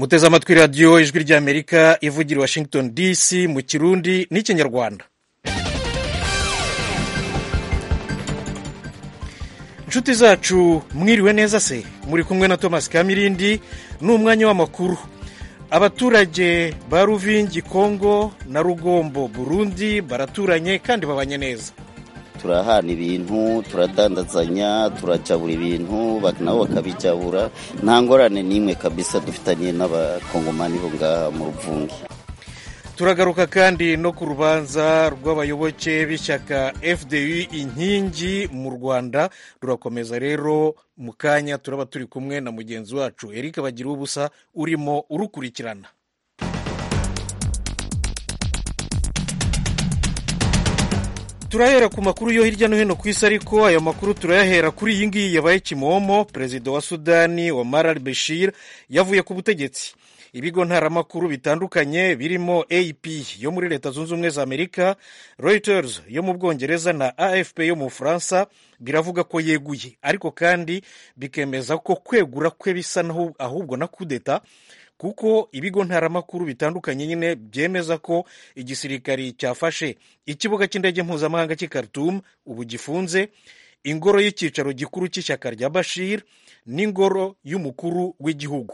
muteze amatwi radiyo ijwi ry'amerika ivugira i washington dc mu kirundi n'ikinyarwanda inshuti zacu mwiriwe neza se muri kumwe na thomas kamirindi ni umwanya w'amakuru abaturage ba ruvingi kongo na rugombo burundi baraturanye kandi babanye neza turahana ibintu turadandazanya turajabura ibintu nabo bakabijabura nta ngorane n'imwe kabisa dufitanye n'abakongomani bo ngaha mu ruvungi turagaruka kandi no ku rubanza rw'abayoboke b'ishyaka fdu inkingi mu rwanda rurakomeza rero mu kanya turaba turi kumwe na mugenzi wacu eric bagira ubusa urimo urukurikirana turahera ku makuru yo hirya no hino ku isi ariko ayo makuru turayahera kuri iyi ngiyi yabaye kimomo perezida wa sudani wa marar beshir yavuye ku butegetsi ibigo ntaramakuru bitandukanye birimo ap yo muri leta zunze ubumwe za amerika reuters yo mu bwongereza na afp yo mu bufaransa biravuga ko yeguye ariko kandi bikemeza ko kwegura kwe bisa ahubwo na kudeta kuko ibigo ntaramakuru bitandukanye nyine byemeza ko igisirikari cyafashe ikibuga cy'indege mpuzamahanga cy'i Khartoum ubu gifunze ingoro y'icyicaro gikuru cy'ishyaka rya bashir n'ingoro y'umukuru w'igihugu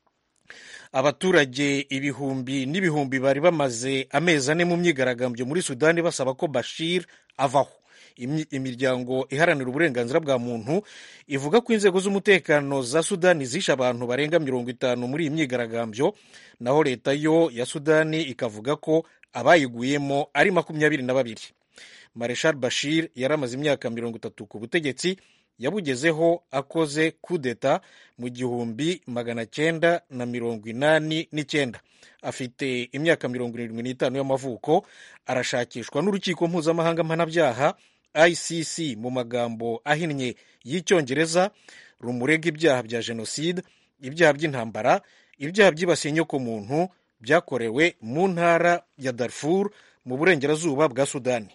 abaturage ibihumbi n'ibihumbi bari bamaze amezi ane mu myigaragambyo muri sudani basaba ko bashir avaho imiryango iharanira uburenganzira bwa muntu ivuga ko inzego z'umutekano za sudani zishe abantu barenga mirongo itanu muri iyi myigaragambyo naho leta yo ya sudani ikavuga ko abayiguyemo ari makumyabiri na babiri mareshal bashir yari amaze imyaka mirongo itatu ku butegetsi yabugezeho akoze kudeta mu gihumbi magana cyenda na mirongo inani n'icyenda afite imyaka mirongo irindwi n'itanu y'amavuko arashakishwa n'urukiko mpuzamahanga mpanabyaha icc mu magambo ahinnye y'icyongereza rumurega ibyaha bya jenoside ibyaha by'intambara ibyaha byibasiye inyokomuntu byakorewe mu ntara ya darfur mu burengerazuba bwa sudani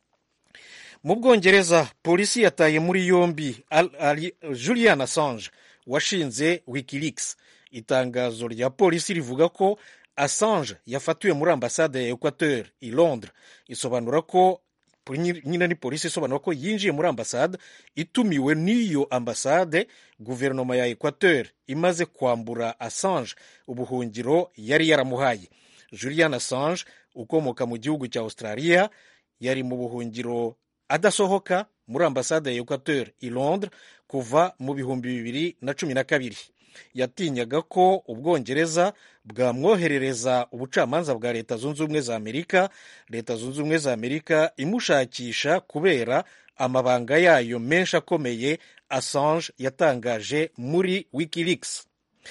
mu bwongereza polisi yataye muri yombi julian assange washinze wikileaks itangazo rya polisi rivuga ko assange yafatiwe muri ambasade ya equateur i londres isobanura ko nyine ni polisi isobanura ko yinjiye muri ambasade itumiwe n'iyo ambasade guverinoma ya equateur imaze kwambura assange ubuhungiro yari yaramuhaye julian assange ukomoka mu gihugu cya australia yari mu buhungiro adasohoka muri ambasade ya equateur i londres kuva mu bihumbi bibiri na cumi na kabiri yatinyaga ko ubwongereza bwamwoherereza ubucamanza bwa leta zunze ubumwe za amerika leta zunze ubumwe za amerika imushakisha kubera amabanga yayo menshi akomeye assange yatangaje muri wikileaks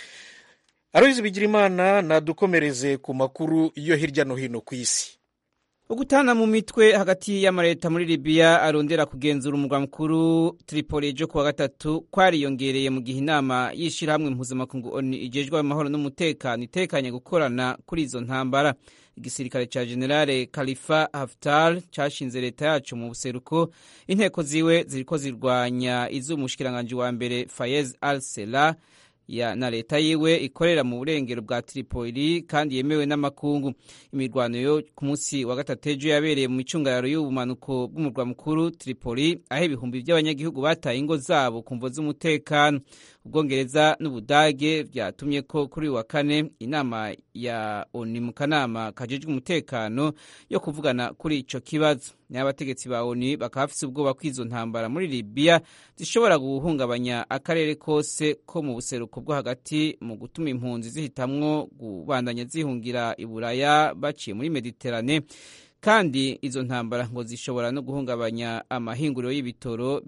aroyizi bigirimana nadukomereze ku makuru yo hirya no hino ku isi ugutana mu mitwe hagati y'amaleta muri libiya arondera kugenzura umurwa mukuru tripoli ejo kuwa gatatu kwariyongereye mu gihe inama y'ishyirahamwe mpuzamakungu oni igejwe amahoro n'umutekano itekanye gukorana kuri izo ntambara igisirikare cya generale khalifa haftar cyashinze leta yacu mu buseruko inteko ziwe ziriko zirwanya iz'umushikiranganji wa mbere fayez al sela ya na leta yiwe ikorera mu burengero bwa Tripoli kandi yemewe n'amakungu imirwano yo ku munsi wa gatatu ejo yabereye mu micungararo y'ubumanuko bw'umurwa mukuru Tripoli aho ibihumbi by'abanyagihugu bataye ingo zabo ku mvo z'umutekano ubwongereza n'ubudage byatumye ko kuri uyu wa kane inama ya oni mu kanama kajejwe umutekano yo kuvugana kuri ico kibazo n'abategetsi ba oni bakaba bafise ubwoba ko izo ntambara muri libiya zishobora guhungabanya akarere kose ko mu buseruko bwo hagati mu gutuma impunzi zihitamwo kubandanya zihungira i buraya baciye muri mediterane kandi izo ntambara ngo zishobora no guhungabanya amahinguriro y'ibitoro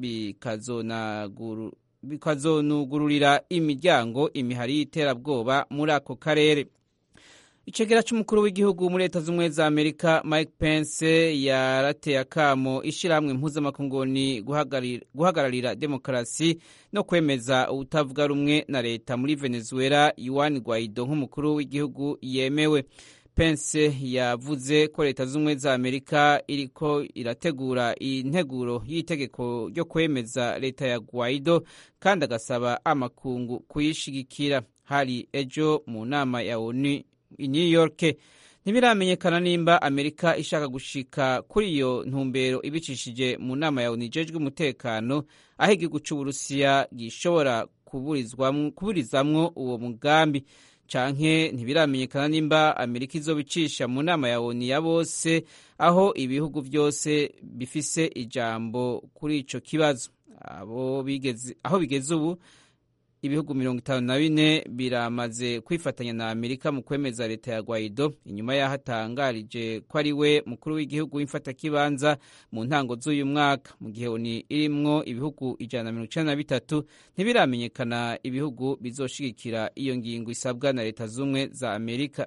bikazonugururira imiryango imihari y'iterabwoba muri ako karere icegera c'umukuru w'igihugu muri leta z'ubumwe za amerika mike pence yarateye akamo ishirahamwe mpuzamakunguni guhagararira demokarasi no kwemeza ubutavuga rumwe na leta muri venezuela yuan guaido nk'umukuru w'igihugu yemewe pence yavuze ko leta z'ubumwe za amerika iriko irategura integuro y'itegeko ryo kwemeza leta ya guaido kandi agasaba amakungu kuyishigikira hari ejo mu nama ya onu i new york ntibiramenyekana nimba amerika ishaka gushika kuri iyo ntumbero ibicishije mu nama ya onu ijejwe umutekano aho igihugu c'uburusiya gishobora kuburizamwo uwo mugambi canke ntibiramenyekana nimba amerika izobicisha mu nama ya onu ya bose aho ibihugu vyose bifise ijambo kuri ico kibazo abo bigeze aho bigeze ubu ibihugu mirongo itanu na bine biramaze kwifatanya na amerika mu kwemeza leta ya guaido inyuma y'aho atangarije ko ari we mukuru w'igihugu w'imfatakibanza mu ntango z'uyu mwaka mu gihe oni irimwo ibihugu ijana na mirongo icenda na bitatu ntibiramenyekana ibihugu bizoshigikira iyo ngingo isabwa na leta z'ubumwe za amerika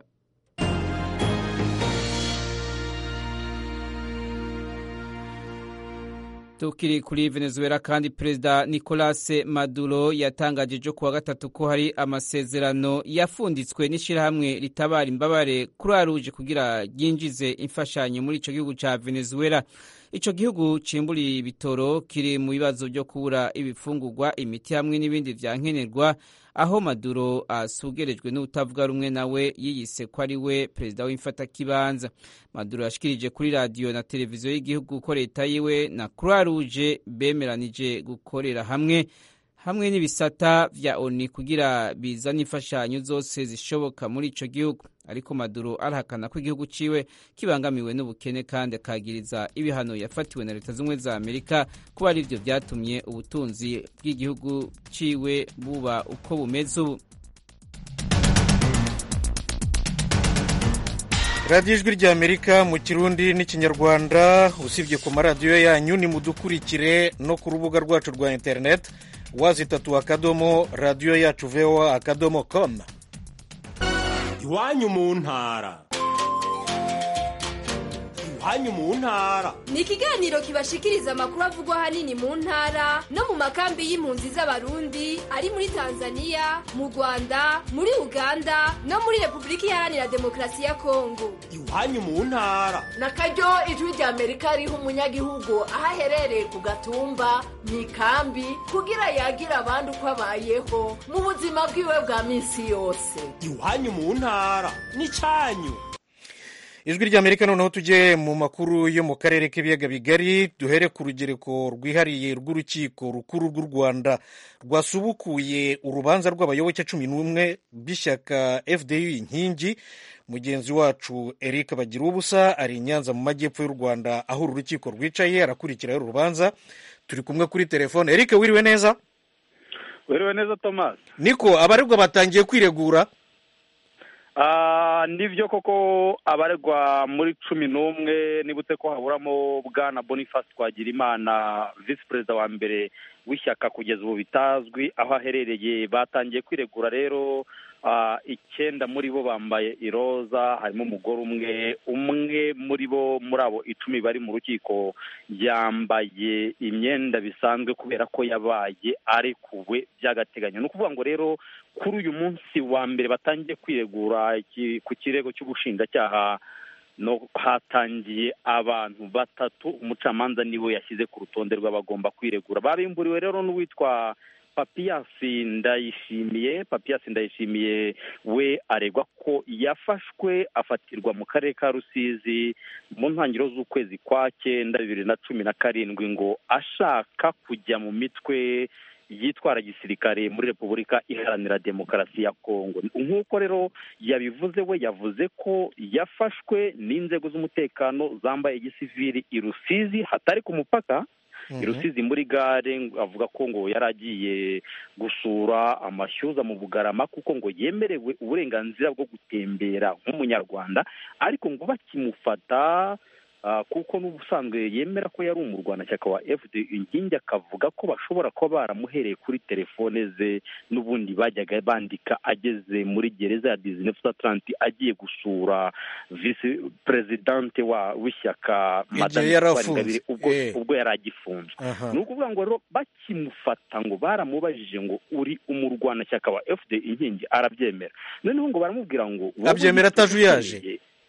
tukiri kuri venezuela kandi perezida nicolas maduro yatangaje ejo kuwa gatatu ko hari amasezerano yafunditswe n'ishyirahamwe ritabara imbabare kuri ruje kugira ryinjize imfashanyo muri icyo gihugu cya venezuela icyo gihugu cimburiye ibitoro kiri mu bibazo byo kubura ibifungurwa imiti hamwe n'ibindi vya nkenerwa aho maduro asugerejwe n'utavuga rumwe nawe yiyise ko ari we perezida w'imfatakibanza maduro yashikirije kuri radiyo na televiziyo y'igihugu ko leta yiwe na croix rouge bemeranije gukorera hamwe hamwe n'ibisata vya oni kugira bizane imfashanyo zose zishoboka muri ico gihugu ariko maduro arahakana ko igihugu ciwe kibangamiwe n'ubukene kandi akagiriza ibihano yafatiwe na leta z'ubumwe za amerika kuba ari vyo vyatumye ubutunzi bw'igihugu ciwe buba uko bumeze ubu radiyo ijwi rya amerika mu kirundi n'ikinyarwanda usibye ku maradiyo yanyu nimudukurikire no ku rubuga rwacu rwa interineti wazitatu akadomo radiyo yacu voa akadomo komu iwanyu mu ntara iwanyu mu ntara ni ikiganiro kibashikiriza amakuru avugwa ahanini mu ntara no mu makambi y'impunzi z'abarundi ari muri tanzania mu rwanda muri uganda no muri repubulika iharanira demokarasi ya kongo iwanyu mu ntara na karyo ijwi rya amerika riha umunyagihugu aho aherereye ku gatumba mu ikambi kugira yagira abandi uko abayeho mu buzima bwiwe bwa minsi yose iwanyu mu ntara n'icyanyu ijwi rya amerika noneho tujye mu makuru yo mu karere k'ibiyaga bigari duhere ku rugereko rwihariye rw'urukiko rukuru rw'u rwanda rwasubukuye urubanza rw'abayoboke cumi n'umwe b'ishyaka fdu inkingi mugenzi wacu eric bagira ubusa ari i nyanza mu majyepfo y'u rwanda aho uru rukiko rwicaye arakurikiraho urubanza turi kumwe kuri telefone eric wiriwe neza wiriwe neza thomas niko abaregwa batangiye kwiregura nibyo koko abaregwa muri cumi n'umwe nibutse ko haburamo bwana boniface twagirimana visi perezida wa mbere w'ishyaka kugeza ubu bitazwi aho aherereye batangiye kwiregura rero icyenda muri bo bambaye iroza harimo umugore umwe umwe muri bo muri abo icumi bari mu rukiko yambaye imyenda bisanzwe kubera ko yabaye arekuwe by'agateganyo ni ukuvuga ngo rero kuri uyu munsi wa mbere batangiye kwiregura ku kirego cy'ubushinjacyaha no hatangiye abantu batatu umucamanza niwe yashyize ku rutonde rw'abagomba kwiregura babimburiwe rero n'uwitwa papiyasi ndayishimiye papiyasi ndayishimiye we aregwa ko yafashwe afatirwa mu karere ka rusizi mu ntangiriro z'ukwezi kwa cyenda bibiri na cumi na karindwi ngo ashaka kujya mu mitwe yitwara gisirikare muri repubulika iharanira demokarasi ya kongo nk'uko rero yabivuze we yavuze ko yafashwe n'inzego z'umutekano zambaye igisivili i rusizi hatari ku mupaka i rusizi muri gare avuga ko ngo yari agiye gusura amashyuza mu bugarama kuko ngo yemerewe uburenganzira bwo gutembera nk'umunyarwanda ariko ngo bakimufata kuko n'ubusanzwe yemera ko yari umurwanashyaka wa fd inkingi akavuga ko bashobora kuba baramuhereye kuri telefone ze n'ubundi bajyaga bandika ageze muri gereza ya dizinefu atalanti agiye gusura visi perezidante w'ishyaka madamu ubwo yari agifunzwe ni ukuvuga ngo rero bakimufata ngo baramubajije ngo uri umurwanashyaka wa fd inkingi arabyemera noneho ngo baramubwira ngo abyemera atajuyaje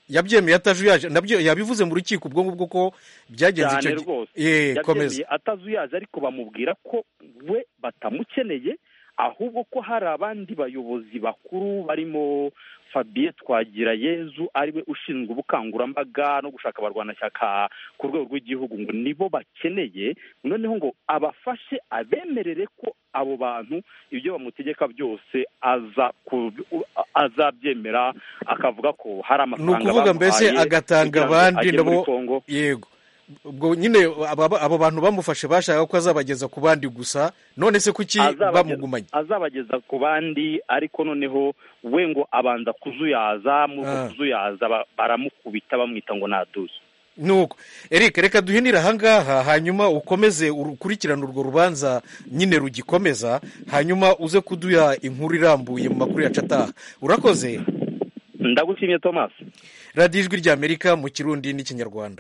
yabyemeye atajuyaje nabyo yabivuze mu rukiko ubwo ngubwo ko byagenze cyane icyo gihe rwose Eh, komeza yabyemeye atazuyaje ariko bamubwira ko we batamukeneye ahubwo ko hari abandi bayobozi bakuru barimo fabien twagirayezu ariwe ushinzwe ubukangurambaga no gushaka abarwanashyaka ku rwego rw'igihugu ngo nibo bakeneye noneho ngo abafashe abemerere ko abo bantu ibyo bamutegeka byose aza ku- azabyemera akavuga ko hari ni amafaranga ukuvuga mbese bamuhaye agatanga kugira ngo abandi ajye muri nabo Congo. yego ubwo nyine aba- abo bantu bamufashe bashaka ko azabageza ku bandi gusa none se kuki Azabageza- bamugumanye azabageza ku bandi ariko noneho we ngo abanza kuzuyaza muri uko Ah. kuzuyaza ba- baramukubita bamwita ngo naduze nuko eric reka duhinire ahangaha hanyuma ukomeze ukurikirane urwo rubanza nyine rugikomeza hanyuma uze kuduha inkuru irambuye mu makuru yacu ataha urakoze ndagushimye thomas radiyo ijwi ry'amerika mu kirundi n'ikinyarwanda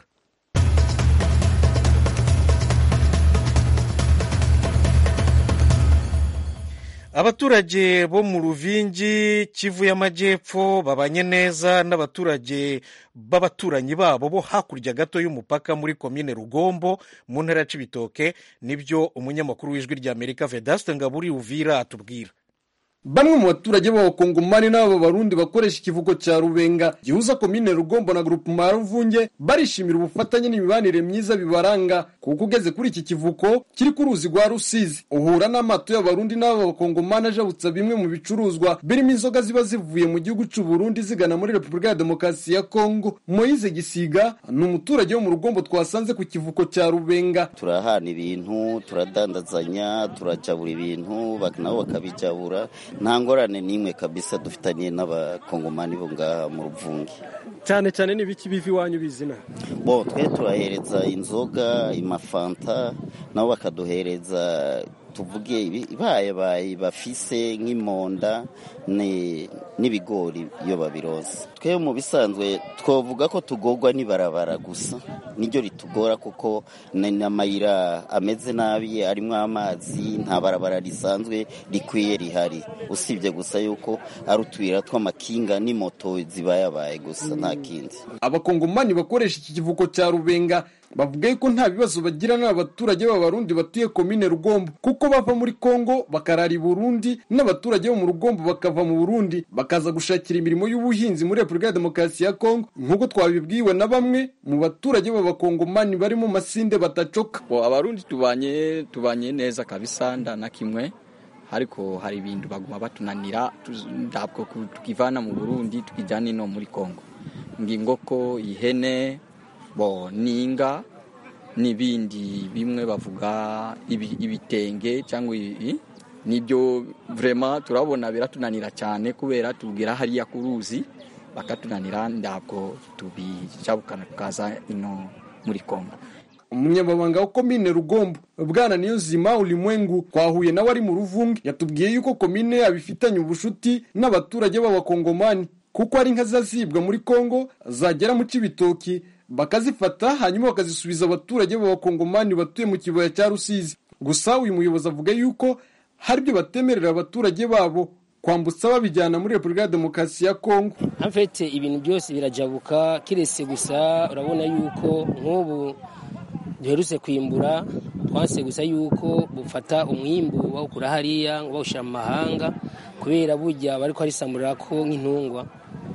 abaturage bo mu ruvingi kivu y'amajyepfo babanye neza n'abaturage b'abaturanyi babo bo hakurya gato y'umupaka muri komine rugombo mu ntara ya cibitoke nibyo umunyamakuru w'ijwi ry'amerika vedaste ngaburi uvira atubwira Bamwe mu baturage b'abakongomani n'abo barundi bakoresha ikivugo cya Rubenga gihuza komine Rugombo na grupema ya Ruvunge barishimira ubufatanye n'imibanire myiza bibaranga kuko ugeze kuri iki kivuko kiri ku ruzi rwa Rusizi uhura n'amato y'abarundi n'abo bakongomani ajabutsa bimwe mu bicuruzwa birimo inzoga ziba zivuye mu gihugu cy'u Burundi zigana muri Repubulika ya Demokarasi ya Kongo Moise Gisiga ni umuturage wo mu Rugombo twasanze ku kivuko cya Rubenga turahana ibintu turadandazanya turajabura ibintu bak- nabo bakabijabura nta ngorane n'imwe kabisa dufitanye n'abakongomani bo ngaha mu ruvungi cyane cyane n'ibiki biva iwanyu bizina bo twe turahereza inzoga amafanta nabo bakaduhereza tuvuge ibi- ibayabaye bafise nk'imonda ni- n'ibigori iyo babiroza twe mu bisanzwe twavuga ko tugorwa n'ibarabara gusa niryo ritugora kuko ni n'amayira ameze nabi arimo amazi nta barabara risanzwe rikwiye rihari usibye gusa yuko ari utuyira tw'amakinga n'imoto zibayabaye gusa nta kindi abakongomani bakoresha iki kivuko cya rubenga bavuga yuko nta bibazo bagira n'abaturage b'abarundi batuye komine rugombo kuko bava muri kongo bakarara i burundi n'abaturage bo mu rugombo bakava mu burundi bakaza gushakira imirimo y'ubuhinzi muri repubulika ya demokarasi ya kongo nk'uko twabibwiwe na bamwe mu baturage b'abakongomani bari mu masinde batacoka bo abarundi tubanye tubanye neza kabisa nda na kimwe ariko hari ibintu baguma batunanira tuz- ntabwo ku- tukivana mu burundi tukijyana ino muri kongo ngingoko ihene bo ninga n'ibindi bimwe bavuga ibi- ibitenge cyangwa ibi nibyo vrema turabona biratunanira cyane kubera tubwira hariya ku ruzi bakatunanira ntabwo tubijabukana tukaza ino muri kongo umunyamabanga wa komine rugombo bwana niyonzima ulimwengu twahuye nawe ari mu ruvunge yatubwiye yuko komine yabo ifitanye ubushuti n'abaturage b'abakongomani kuko ari inka zazibwa muri kongo zagera mu cibitoki bakazifata hanyuma bakazisubiza abaturage b'abakongomani batuye mu kibaya cya rusizi gusa uyu muyobozi avuga yuko hari ibyo batemerera abaturage babo kwambutsa babijyana muri repubulika ya demokarasi ya kongo amfete ibintu byose birajabuka kiretse gusa urabona yuko nk'ubu duherutse kwimbura twanse gusa yuko bufata umwimbu bawukura hariya ngo bawushyira mu mahanga kubera burya bari kwarisamurira ko nk'intungwa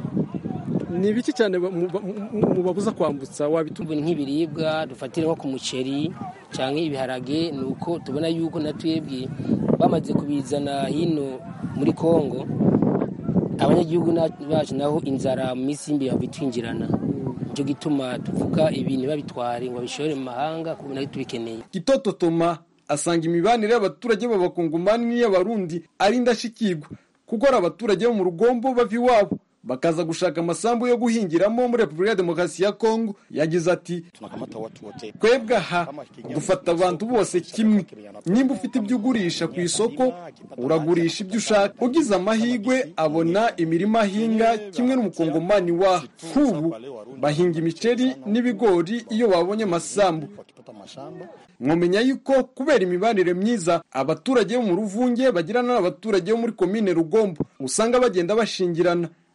ni ibiki cyane ba- mu- ba- mu- mubabuza kwambutsa wabituma ubu nk'ibiribwa dufatire nko ku muceri cyangwa ibiharage ni uko tubona yuko na twebwe bamaze kubizana hino muri kongo abanyagihugu na- bacu naho inzara mu minsi y'imbere babitwinjirana nicyo gituma tuvuga ibintu babitware ngo babishore mu mahanga kuko nabyo tubikeneye Kitoto Toma asanga imibanire y'abaturage b'abakongomani n'iy'abarundi ari indashyikirwa kuko ari abaturage bo mu rugombo bava iwabo bakaza gushaka amasambu yo guhingiramo muri repubulika ya demokarasi ya kongo yagize ati twebwe aha dufata abantu bose kimwe nimba ufite ibyo ugurisha ku isoko uragurisha ibyo ushaka ugize amahirwe abona imirima ahinga kimwe n'umukongomani wa nk'ubu bahinga imiceri n'ibigori iyo babonye amasambu mwamenya yuko kubera imibanire myiza abaturage bo mu ruvunge bagirana n'abaturage bo muri komine rugombo usanga bagenda bashingirana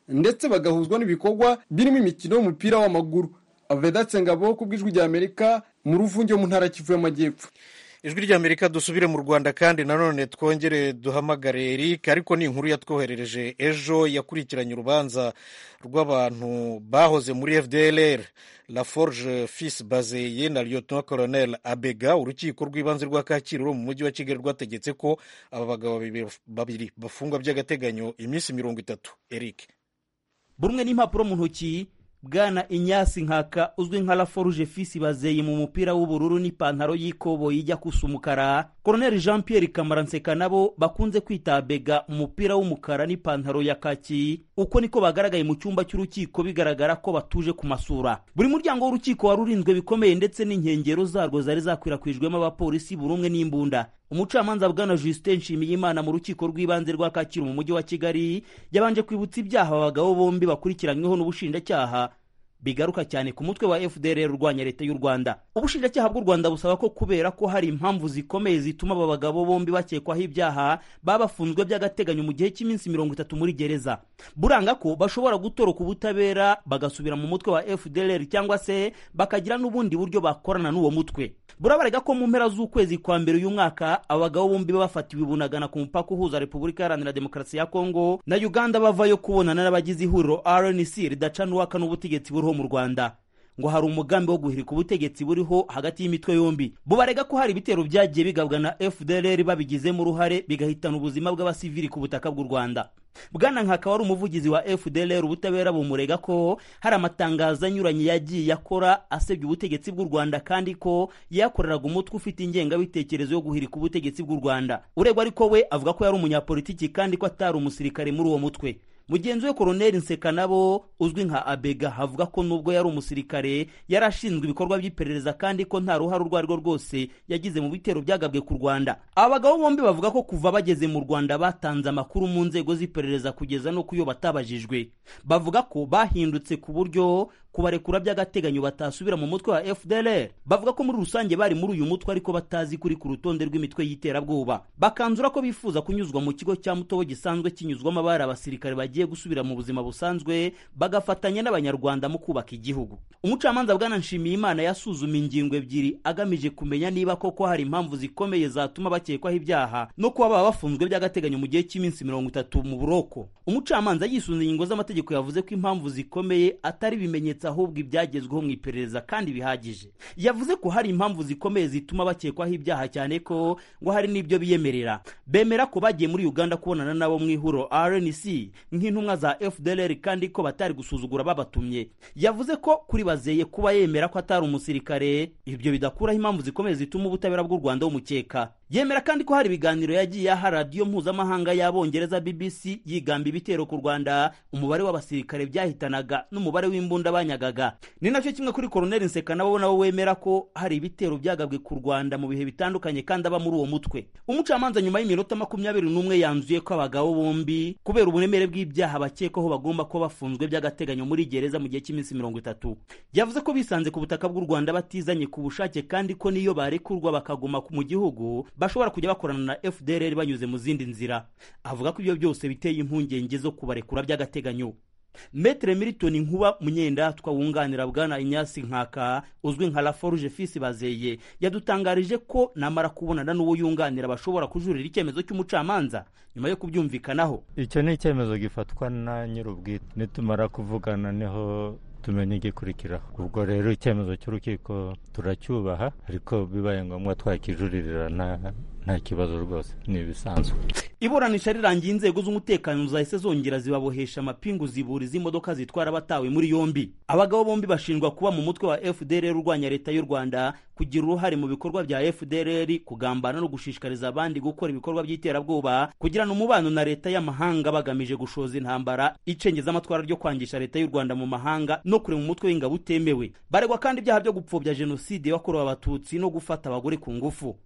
ndetse bagahuzwa n'ibikorwa birimo imikino y'umupira w'amaguru avedatse ngabo ku bw'ijwi rya amerika mu ruvunge mu ntara kivu y'amajyepfo ijwi ry'amerika dusubire mu rwanda kandi nanone twongere duhamagare eric ariko ni inkuru yatwoherereje ejo yakurikiranye urubanza rw'abantu bahoze muri fdlr la forge fils bazeye na lieutenant colonel abega urukiko rw'ibanze rwa kacyiru mu mujyi wa kigali rwategetse ko aba bagabo babiri bafungwa by'agateganyo iminsi mirongo itatu eric buri umwe n'impapuro mu ntoki bwana inyasi nkaka uzwi nka laforuje fisi bazeye mu mupira w'ubururu n'ipantaro y'ikoboyi ijya kusa umukara koroneli jean pierre kamaranseka nabo bakunze kwita bega umupira w'umukara n'ipantaro ya kaki uko niko bagaragaye mu cyumba cy'urukiko bigaragara ko batuje ku masura buri muryango w'urukiko wari urinzwe bikomeye ndetse n'inkengero zarwo zari zakwirakwijwemo abapolisi buri umwe n'imbunda umucamanza bwana justin nshimiyimana mu rukiko rw'ibanze rwa kacyiru mu mujyi wa kigali yabanje kwibutsa ibyaha abagabo bombi bakurikiranyweho n'ubushinjacyaha bigaruka cyane ku mutwe wa fdr urwanya leta y'u rwanda ubushinjacyaha bw'u rwanda busaba ko kubera ko hari impamvu zikomeye zituma aba bagabo bombi bakekwaho ibyaha baba bafunzwe by'agateganyo mu gihe cy'iminsi mirongo itatu muri gereza buranga ko bashobora gutoroka ubutabera bagasubira mu mutwe wa fdr cyangwa se bakagira n'ubundi buryo bakorana n'uwo mutwe burabarega ko mu mpera z'ukwezi kwa mbere uyu mwaka abagabo bombi bafatiwe bunagana ku mupaka uhuza repubulika iharanira demokarasi ya kongo na uganda bavayo kubonana n'abagize ihuriro rnc ridaca n'uwaka n'ubutegetsi buriho mu rwanda ngo hari umugambi wo guhirika ubutegetsi buriho hagati y'imitwe yombi bubarega ko hari ibitero byagiye bigabwa na fdr babigizemo uruhare bigahitana ubuzima bw'abasivili ku butaka bw'u rwanda bwana nkaka wari umuvugizi wa fdr ubutabera bumurega ko hari amatangazo anyuranye yagiye akora asebya ubutegetsi bw'u rwanda kandi ko yakoreraga umutwe ufite ingengabitekerezo yo guhirika ubutegetsi bw'u rwanda uregwa ariko we avuga ko yari umunyapolitiki kandi ko atari umusirikare muri uwo mutwe mugenzi we koroneli nseka nabo uzwi nka abega havuga ko nubwo yari umusirikare yari ashinzwe ibikorwa by'iperereza kandi ko nta ruhare urwo ari rwo rwose yagize mu bitero byagabwe ku rwanda aba bagabo bombi bavuga ko kuva bageze mu rwanda batanze amakuru mu nzego z'iperereza kugeza no ku yo batabajijwe bavuga ko bahindutse ku buryo kubarekura by'agateganyo batasubira mu mutwe wa fdr bavuga ko muri rusange bari muri uyu mutwe ariko batazi kuri ku rutonde rw'imitwe y'iterabwoba bakanzura ko bifuza kunyuzwa mu kigo cya mutobo gisanzwe kinyuzwamo abari abasirikare bagiye gusubira mu buzima busanzwe bagafatanya n'abanyarwanda mu kubaka igihugu umucamanza bwana nshimiyimana yasuzuma ingingo ebyiri agamije kumenya niba koko hari impamvu zikomeye zatuma bakekwaho ibyaha no kuba baba bafunzwe by'agateganyo mu gihe cy'iminsi mirongo itatu mu buroko umucamanza yisunze ingingo z'amategeko yavuze ko impamvu zikomeye atari ibimenyetso ahubwo ibyagezweho mu iperereza kandi bihagije yavuze ko hari impamvu zikomeye zituma bakekwaho ibyaha cyane ko ngo hari n'ibyo biyemerera bemera ko bagiye muri uganda kubonana nabo mu ihuro rnc nk'intumwa za fdr kandi ko batari gusuzugura babatumye yavuze ko kuri bazeye kuba yemera ko atari umusirikare ibyo bidakuraho impamvu zikomeye zituma ubutabera bw'u rwanda bumukeka yemera kandi ko hari ibiganiro yagiye aha radiyo mpuzamahanga y'abongereza bbc yigamba ibitero ku rwanda umubare w'abasirikare byahitanaga n'umubare w'imbunda banyagaga ni nacyo kimwe kuri koroneli nseka nabo nabo wemera ko hari ibitero byagabwe ku rwanda mu bihe bitandukanye kandi aba muri uwo mutwe umucamanza nyuma y'iminota makumyabiri n'umwe yanzuye ko abagabo bombi kubera uburemere bw'ibyaha bakekwaho bagomba kuba bafunzwe by'agateganyo muri gereza mu gihe cy'iminsi mirongo itatu yavuze ko bisanze ku butaka bw'u rwanda batizanye ku bushake kandi ko niyo barekurwa bakaguma mu gihugu bashobora kujya bakorana na fdr banyuze mu zindi nzira avuga ko ibyo byose biteye impungenge zo kubarekura by'agateganyo metere militoni nkuba munyendatwa wunganira bwana inyasi nkaka uzwi nka laforuje fisi bazeye yadutangarije ko namara kubonana n'uwo yunganira bashobora kujurira icyemezo cy'umucamanza nyuma yo kubyumvikanaho icyo ni icyemezo gifatwa na nyir'ubwite nitumara kuvugana niho tumenya igikurikiraho ubwo rero icyemezo cy'urukiko turacyubaha ariko bibaye ngombwa twakijuririra nta kibazo rwose ni ibisanzwe iburanisha rirangiye inzego z'umutekano zahise zongera zibabohesha amapingu zibura imodoka zitwara abatawe muri yombi abagabo bombi bashinjwa kuba mu mutwe wa fdr urwanya leta y'u rwanda kugira uruhare mu bikorwa bya fdr kugambana no gushishikariza abandi gukora ibikorwa by'iterabwoba kugirana umubano na leta y'amahanga bagamije gushoza intambara icengeza amatwara ryo kwangisha leta y'u rwanda mu mahanga no kurema umutwe w'ingabo utemewe baregwa kandi ibyaha byo gupfobya jenoside yakorewe abatutsi no gufata abagore ku ngufu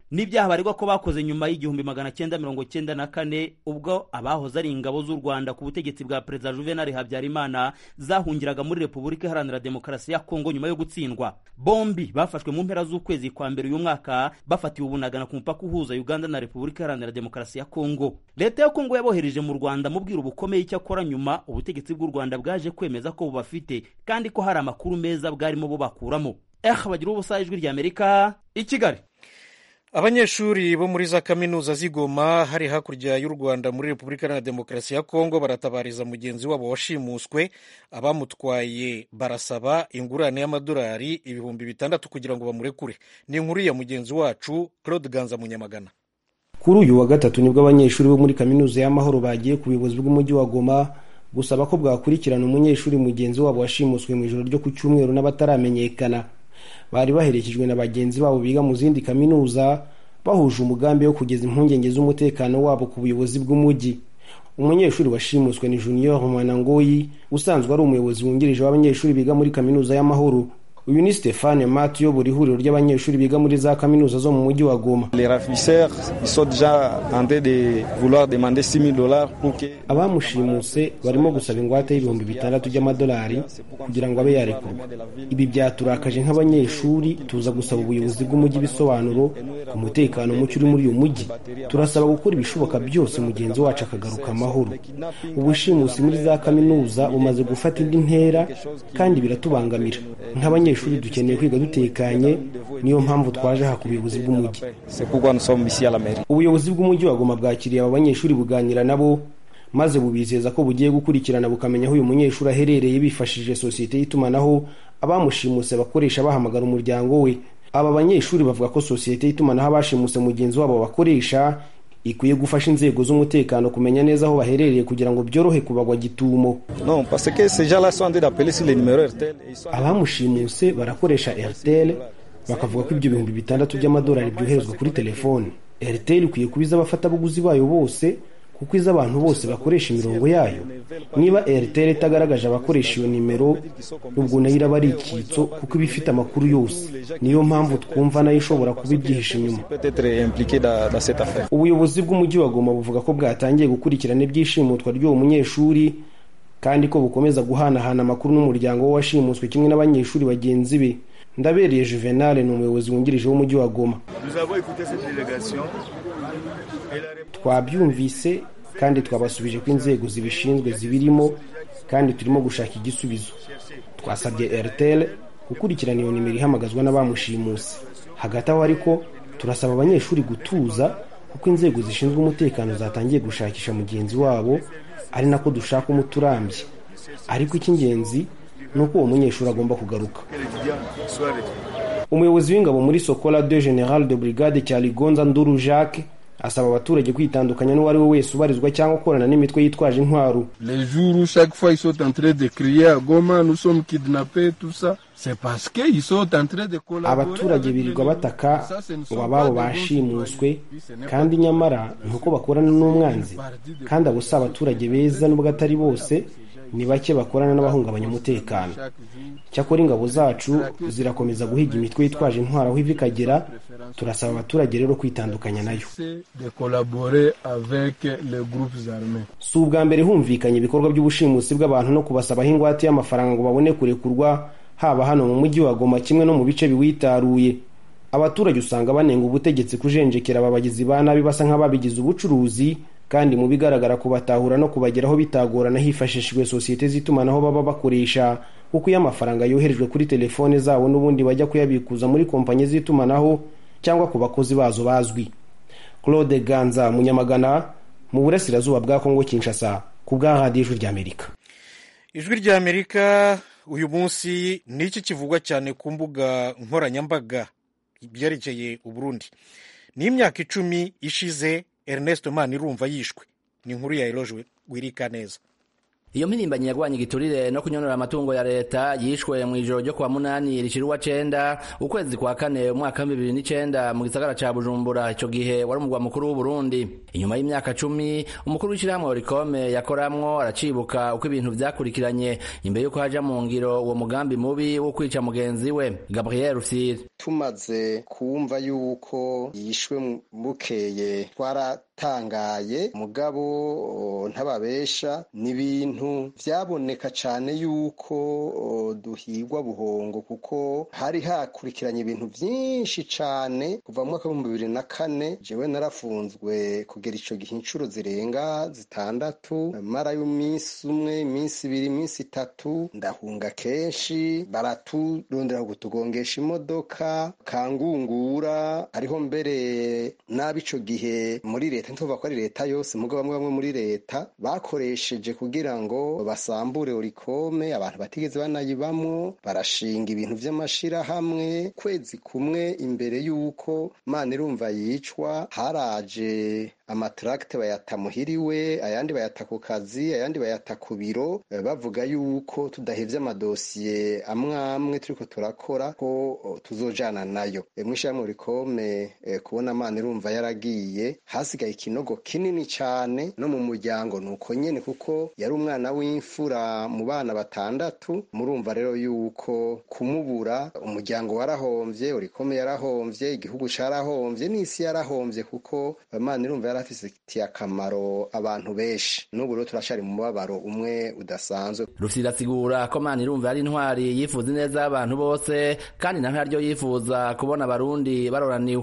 n'ibyaha baregwa ko bakoze nyuma y'igihumbi magana cyenda mirongo cyenda na kane ubwo abahoze ari ingabo z'u rwanda ku butegetsi bwa perezida juvenal habyarimana zahungiraga muri repubulika iharanira demokarasi ya kongo nyuma yo gutsindwa bombi bafashwe mu mpera z'ukwezi kwa mbere uyu mwaka bafatiwe ubunagana ku mupaka uhuza uganda na repubulika iharanira demokarasi ya kongo leta ya kongo yabohereje mu rwanda mubwira ubukomeye icyakora nyuma ubutegetsi bw'u rwanda bwaje kwemeza ko bubafite kandi ko hari amakuru meza bwarimo bubakuramo eh bagira ubusa ijwi ry'amerika i kigali abanyeshuri bo muri za kaminuza z'igoma hari hakurya y'u rwanda muri repubulika iharanira demokarasi ya kongo baratabariza mugenzi wabo washimuswe abamutwaye barasaba ingurane y'amadolari ibihumbi bitandatu kugira ngo bamurekure ni inkuru ya mugenzi wacu claude ganza munyamagana kuri uyu wa gatatu nibwo abanyeshuri bo muri kaminuza y'amahoro bagiye ku buyobozi bw'umujyi wa goma gusaba ko bwakurikirana umunyeshuri mugenzi wabo washimuswe mu ijoro ryo ku cyumweru n'abataramenyekana bari baherekejwe na bagenzi babo biga mu zindi kaminuza bahuje umugambi wo kugeza impungenge z'umutekano wabo ku buyobozi bw'umujyi umunyeshuri washimuswe ni junior mwanangoyi usanzwe ari umuyobozi wungirije w'abanyeshuri biga muri kaminuza y'amahoro uyu ni stefane mat uyobora ihuriro ry'abanyeshuri biga muri za kaminuza zo mu mujyi wa goma abamushimuse barimo gusaba ingwate y'ibihumbi bitandatu by'amadolari kugira ngo abe yarekurwa ibi byaturakaje nk'abanyeshuri tuza gusaba ubuyobozi bw'umujyi ibisobanuro ku mutekano muke uri muri uyu mujyi turasaba gukora ibishoboka byose mugenzi wacu akagaruka amahoro ubushimusi muri za kaminuza bumaze gufata indi ntera kandi biratubangamira nk'abanyeshuri dukeneye kwiga dutekanye niyo mpamvu twaje aha ku buyobozi bw'umujyi ubuyobozi bw'umujyi wa goma bwakiriye aba banyeshuri buganira nabo maze bubizeza ko bugiye gukurikirana bukamenya aho uyu munyeshuri aherereye bifashishije sosiyete y'itumanaho abamushimuse bakoresha bahamagara umuryango we aba banyeshuri bavuga ko sosiyete y'itumanaho abashimuse mugenzi wabo bakoresha ikwiye gufasha inzego z'umutekano kumenya neza aho baherereye kugira ngo byorohe kubagwa gitumo abamushimuse barakoresha airtel bakavuga ko ibyo bihumbi bitandatu by'amadolari byoherezwa kuri telefone airtel ikwiye kubiza abafatabuguzi bayo bose kuko izi abantu bose bakoresha imirongo yayo niba airtel itagaragaje abakoresha iyo nimero ubwo nayo iraba ari icyitso kuko iba ifite amakuru yose niyo mpamvu twumva nayo ishobora kuba ibyihishe inyuma ubuyobozi bw'umujyi wa goma buvuga ko bwatangiye gukurikirana ibyishimutwa ry'uwo munyeshuri kandi ko bukomeza guhanahana amakuru n'umuryango we washimuswe kimwe n'abanyeshuri bagenzi be ndabereye juvenal ni umuyobozi wungirije w'umujyi wa goma twabyumvise kandi twabasubije ko inzego zibishinzwe zibirimo kandi turimo gushaka igisubizo twasabye airtel gukurikirana iyo nimero ihamagazwa n'abamushimuse hagati aho ariko turasaba abanyeshuri gutuza kuko inzego zishinzwe umutekano zatangiye gushakisha mugenzi wabo ari nako dushaka umuti urambye ariko icy'ingenzi ni uko uwo munyeshuri agomba kugaruka umuyobozi w'ingabo muri sokola de general de brigade cyaligonza nduru jacques asaba abaturage kwitandukanya n'uwo ari we wese ubarizwa cyangwa ukorana n'imitwe yitwaje intwaro les jours où chaque fois ils sont en train de crier à Goma nous sommes kidnappés tout ça c'est parce que ils sont en train de collaborer abaturage birirwa bataka ngo ababo bashimuswe kandi nyamara ni uko bakorana n'umwanzi kandi abo si abaturage beza nubwo atari bose ni bake bakorana n'abahungabanya umutekano cyakora ingabo zacu zirakomeza guhiga imitwe yitwaje intwaro aho iva ikagera turasaba abaturage rero kwitandukanya nayo si ubwa mbere humvikanye ibikorwa by'ubushimusi bw'abantu no kubasabaho ingwate y'amafaranga ngo babone kurekurwa haba hano mu mujyi wa goma kimwe no mu bice biwitaruye abaturage usanga banenga ubutegetsi kujenjekera aba bagizi ba nabi basa nk'ababigize ubucuruzi kandi mu bigaragara kubatahura no kubageraho bitagorana hifashishijwe sosiyete z'itumanaho baba bakoresha kuko iyo amafaranga yoherejwe kuri telefone zabo n'ubundi bajya kuyabikuza muri kompanyi z'itumanaho cyangwa ku bakozi bazo bazwi claude ganza munyamagana mu burasirazuba bwa kongo kinshasa ku bwa radiyo ijwi ry'amerika ijwi ry'amerika uyu munsi ni iki kivugwa cyane ku mbuga nkoranyambaga byerekeye uburundi ni imyaka icumi ishize Ernest Manirumva yishwe ni inkuru ya Eloge Wirika neza iyo mpirimbanyi yagwanye igiturire no kunyonora amatungo ya leta yishwe mu ijoro ryo kuwa munani rishira uwa cenda ukwezi kwa kane umwaka w'ibihumbi bibiri n'icenda mu gisagara ca bujumbura ico gihe wari umugwa mukuru w'uburundi inyuma y'imyaka cumi umukuru w'ishirahamwe orikome yakoramwo aracibuka uko ibintu vyakurikiranye imbere y'uko haja mu ngiro uwo mugambi mubi wo kwica mugenzi we gabriel rufyiri tumaze kumva yuko yishwe bukeye twaratangaye mugabo ntababesha n'ibintu vyaboneka cane yuko duhigwa buhongo kuko hari hakurikiranye ibintu vyinshi cane kuva mu mwaka w'ibihumbi bibiri na kane jewe narafunzwe kugera ico gihe incuro zirenga zitandatu mara y'umunsi umwe iminsi ibiri iminsi itatu ndahunga kenshi baraturondera kutugongesha imodoka kangungura hariho mbere nabi ico gihe muri leta ntituvuga ko ari leta yose mugo bamwe bamwe muri leta bakoresheje kugira ngo basambure orikome abantu batigeze banayibamwo barashinga ibintu vy'amashirahamwe kwezi kumwe imbere y'uko mana irumva yicwa haraje amatracte bayata muhiriwe ayandi bayata ku kazi ayandi bayata ku biro bavuga yuko tudahevye amadosiye amwe amwe turiko turakora ko tuzojana nayo mw'ishyirahamwe rikome kubona amana irumva yaragiye hasigaye ikinogo kinini cane no mu muryango nuko nyene kuko yari umwana w'imfura mu bana batandatu murumva rero yuko kumubura umuryango warahomvye urikome yarahomvye igihugu carahomvye n'isi yarahomvye kuko amana irumva yari afitiye akamaro abantu benshi n'ubu rero turacari mu mubabaro umwe udasanzwe rusirasigura ko mana irumva yari intwari yifuza ineza y'abantu bose kandi na ntaryo yifuza kubona abarundi baroraniwe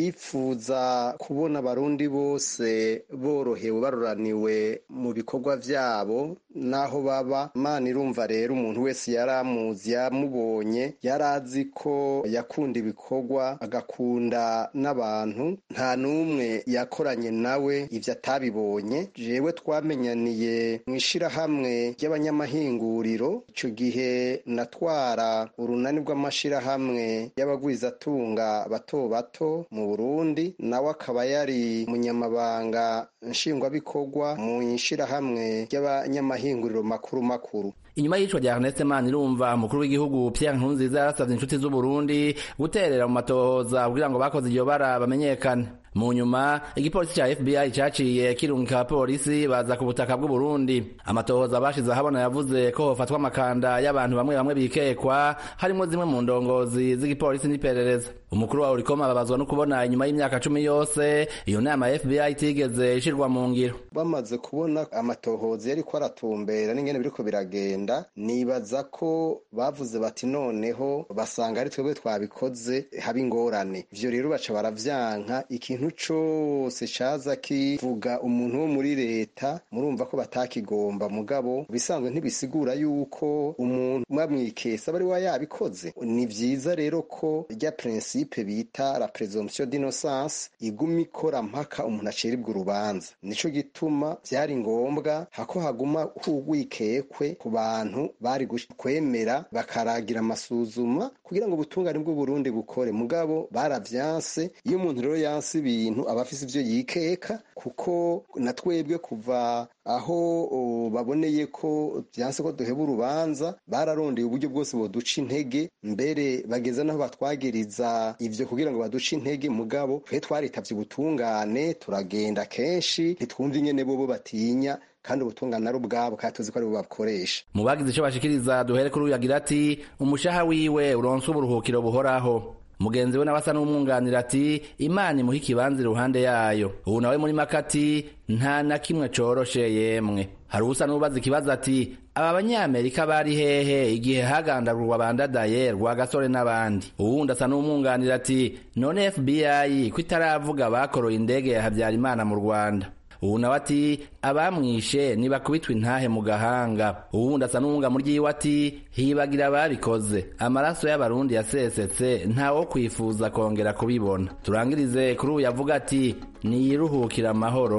yifuza kubona abarundi bose borohewe baroraniwe mu bikorwa vyabo naho baba mana irumva rero umuntu wese yari amuzi yamubonye yari azi ko yakunda ibikorwa agakunda n'abantu nta n'umwe yakoranye nawe ivyo atabibonye jewe twamenyaniye mu ishirahamwe ry'abanyamahinguriro ico gihe natwara urunani rw'amashirahamwe y'abagwizatunga bato bato mu Burundi nawe akaba yari umunyamabanga nshingwabikorwa mu ishirahamwe ry'abanyamahinguriro makuru makuru inyuma y'icwa rya Ernest Manirumva umukuru w'igihugu Pierre Nkurunziza yarasavye inshuti z'u Burundi guterera mu matohoza kugira ngo bakoze iryo bara bamenyekane mu nyuma igipolisi ca FBI caciye kirungika abapolisi baza ku butaka bw'u Burundi amatohoza bashize ahabona yavuze ko hofatwa amakanda y'abantu bamwe bamwe bikekwa harimo zimwe mu ndongozi z'igipolisi n'iperereza umukuru wa Urikoma ababazwa no kubona inyuma y'imyaka cumi yose iyo nama ya FBI itigeze ishirwa mu ngiro bamaze kubona amatohoza yariko aratumbera n'ingene biriko biragenda nibaza ko bavuze bati noneho basanga ari twebwe twabikoze haba ingorane ivyo rero baca baravyanka ikintu cose caza kivuga umuntu wo muri leta murumva ko batakigomba mugabo bisanzwe ntibisigura yuko umuntu mwamwikesa bari wa yabikoze ni vyiza rero ko rya principe bita la presomption d'innocence iguma ikora mpaka umuntu acirirwa urubanza nico gituma vyari ngombwa hako haguma hugwikekwe ku bantu bari kwemera bakaragira amasuzuma kugira ngo ubutungane bw'uburundi bukore mugabo baravyanse iyo umuntu rero yanse ibintu aba afise ivyo yikeka kuko na twebwe kuva aho baboneye ko vyanse ko duheba urubanza bararondeye uburyo bwose boduca intege mbere bageza naho batwagiriza ivyo kugira ngo baduce intege mugabo twe twaritavye ubutungane turagenda kenshi ntitwumva ingene bobo batinya kandi ubutungane ari ubwabo kandi tuzi ko ari bo babukoresha mu bagize ico bashikiriza duhere kuri uyu agira ati umushaha wiwe uronse uburuhukiro buhoraho mugenzi we nawe asa n'umwunganira ati imana imuha ikibanza iruhande yayo ubu nawe muri makati nta na kimwe coroshe yemwe hari uwusa n'ubaza ikibazo ati aba banyamerika bari hehe igihe hagandagurwa bandadaye rwagasore n'abandi uwundi asa n'umwunganira ati none fbi ko itaravuga bakoroye indege ya habyarimana mu rwanda ubu nawe ati abamwishe ntibakubitwa intahe mu gahanga uwundi asa n'uwunga mu ryiwe ati hibagira ababikoze amaraso y'abarundi yasesetse ntawo kwifuza kongera kubibona turangirize kuri uyu yavuga ati niyiruhukire amahoro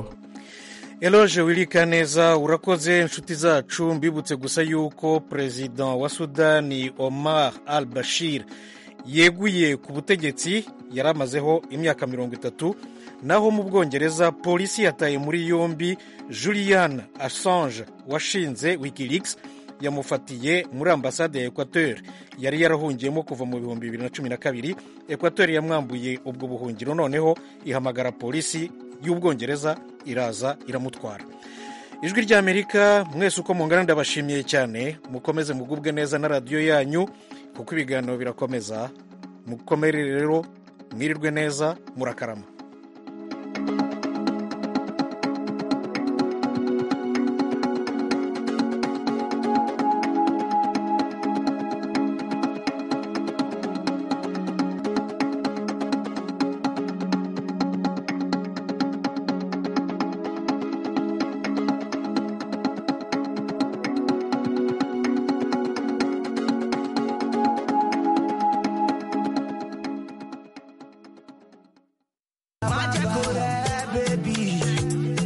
eloge wirika neza urakoze inshuti zacu mbibutse gusa yuko perezida wa sudani omar al bashir yeguye ku butegetsi yari amazeho imyaka mirongo itatu naho mu bwongereza polisi yataye muri yombi julian assange washinze wikileaks yamufatiye muri ambasade ya equateur yari yarahungiyemo kuva mu bihumbi bibiri na cumi na kabiri equateur yamwambuye ubwo buhungiro noneho ihamagara polisi y'ubwongereza iraza iramutwara ijwi ry'amerika mwese uko mungana ndabashimiye cyane mukomeze mugubwe neza na radiyo yanyu kuko ibiganiro birakomeza mukomere rero mwirirwe neza murakarama